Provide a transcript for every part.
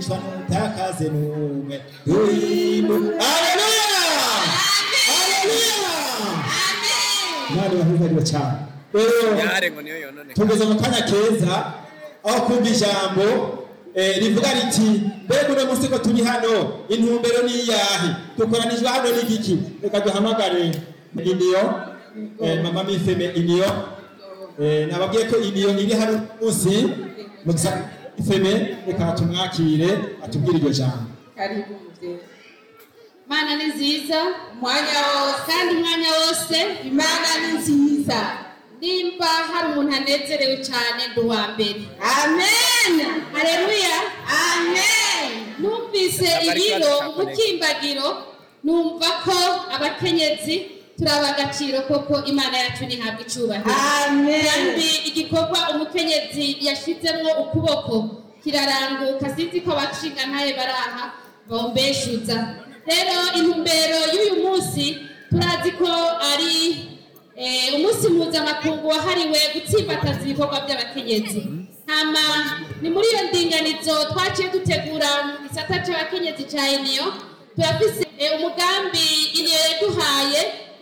duhindishwa n'utakaze n'umwe duhindu aleluya aleluya imana ibahezagire cyane rero yare ngo niyo yonone tugeze mu kanya keza aho kumva ijambo eh, rivuga riti mbega uno munsi ko turi hano intumbero ni iyahe dukoranijwe hano n'igiki reka duhamagare iniyo eh, mama mifeme iniyo eh, nababwiye ko iniyo iri hano munsi musa ifeme reka tumwakire atubwire iryo jambo karibu mzee mana ni nziza umwanya wose kandi umwanya wose imana ni nziza nimba hari umuntu anezerewe cyane ndi uwa mbere amen hareruya amen numvise ibiro umukimbagiro numva ko abakenyezi turaba agaciro koko imana yacu ntihabwa icyubahiro amen kandi igikorwa umukenyezi yashizemo ukuboko kiraranguka sinzi ko abashinga ntaye baraha bombeshuza rero intumbero y'uyu munsi turazi ko ari eh, umunsi mpuzamakungu wahariwe gutsimbataza ibikorwa by'abakenyezi hama ni muri iyo ndinganizo twaciye dutegura mu gisata c'abakenyezi ca eniyo turafise eh, umugambi iniyo yaduhaye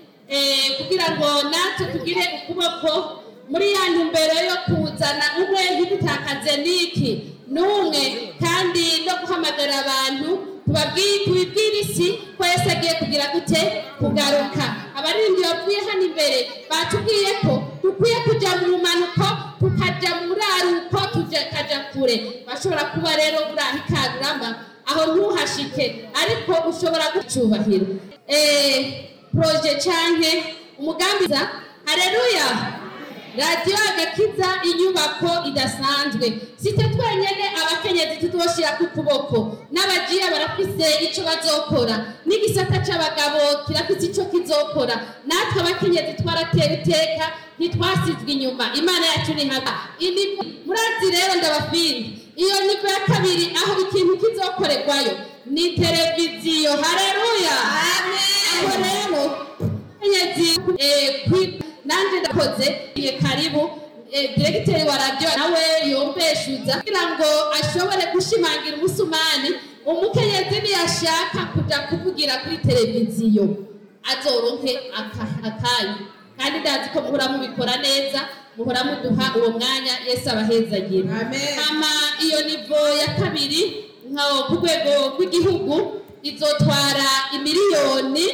eh, kugira ngo natwe tugire ukuboko muri ya ntumbero yo kuzana umwe ntidutakaze niki n'umwe kandi no guhamagara abantu tubabwire tubibwire isi ko yesu agiye kugira gute kugaruka abaririmbyi bavuye hano imbere batubwiye ko dukwiye kujya mu rumanuko tukajya mu raruko tukajya kure bashobora kuba rero uraha ikarurama aho ntuhashike ariko ushobora gucubahiro eh, proje canke umugambi za hareruya radiyo agakiza inyubako idasanzwe site twenyene abakenyezi tuzoshira ku kuboko n'abajiya barafise ico bazokora n'igisata c'abagabo kirafise ico kizokora natwe abakenyezi twaratera iteka ntitwasizwe inyuma imana yacu ni haba Ini- murazi rero ndabafindi iyo nivo ya kabiri aho ikintu kizokorerwayo ni televiziyo hareruya aho rero kenyezi eh, kwi- nanje ndakoze iye karibu eh, diregiteri wa radiyo nawe yombeshuza kugira ngo ashobore gushimangira umusumani umukenyezi niyashaka kuja kuvugira kuri televiziyo azoronke aka- akanya kandi ndazi ko muhora mubikora neza muhora muduha uwo mwanya yesu abahezagira Amen. hama iyo nivo ya kabiri nka ku rwego rw'igihugu izotwara imiliyoni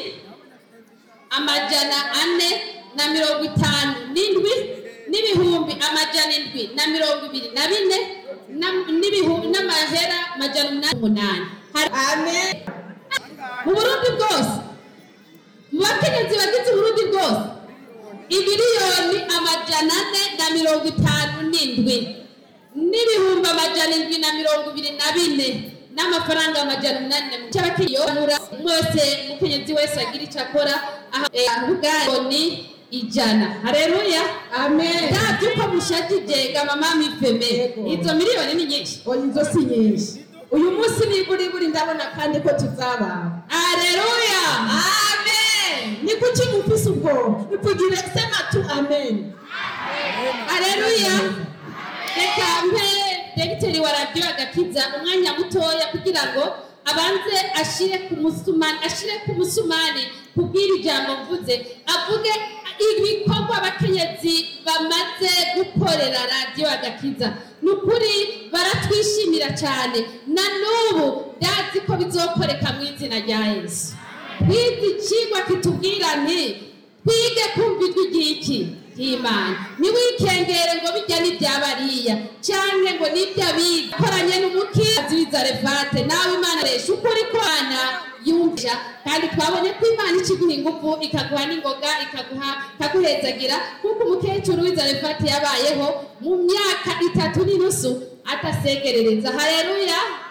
amajana ane na mirongo itanu n'indwi n'ibihumbi amajana indwi na mirongo ibiri na bine na- n'ibihumbi n'amahera amajana umunani umunani Hari- amen mu burundi bwose mu bakenyezi bagize uburundi bwose ibiliyoni amajana ane na mirongo itanu n'indwi n'ibihumbi amajana indwi na mirongo ibiri na bine n'amafaranga amajana umunani na mirongo cy'abakiyobora mwese umukenyezi wese agira icyo akora ahubwani ijana hareruya amen ndabyo uko mushajije ga mama mifeme Yego. izo miliyoni ni nyinshi oya izo si nyinshi uyu munsi niburi buri ndabona kandi ko tuzabaho hareruya amen ni kuki mufise ubwoba nivugire sema tu amen Haleluya. Reka mpe degiteri wa radiyo agakiza umwanya mutoya kugira ngo abanze ashire ku musumani ashire ku musumani kubwira ijambo mvuze avuge ibikorwa abakenyezi bamaze gukorera radiyo agakiza ni ukuri baratwishimira cyane na n'ubu ndazi ko bizokoreka mu izina rya yesu twize ikigwa kitubwira nti twige kumva ijwi ry'iki ry'imana ntiwikengere ngo bijya n'ibyabariya cyangwa ngo n'iby'abiga koranye n'umukizi w'izarevate nawe imana resha ukuri kwana yumvisha kandi twabonye ko imana ikiguha ingufu ikaguha n'ingoga ikaguha ikaguhezagira kuko umukecuru w'izarevate yabayeho mu myaka itatu n'inusu atasegerereza hareruya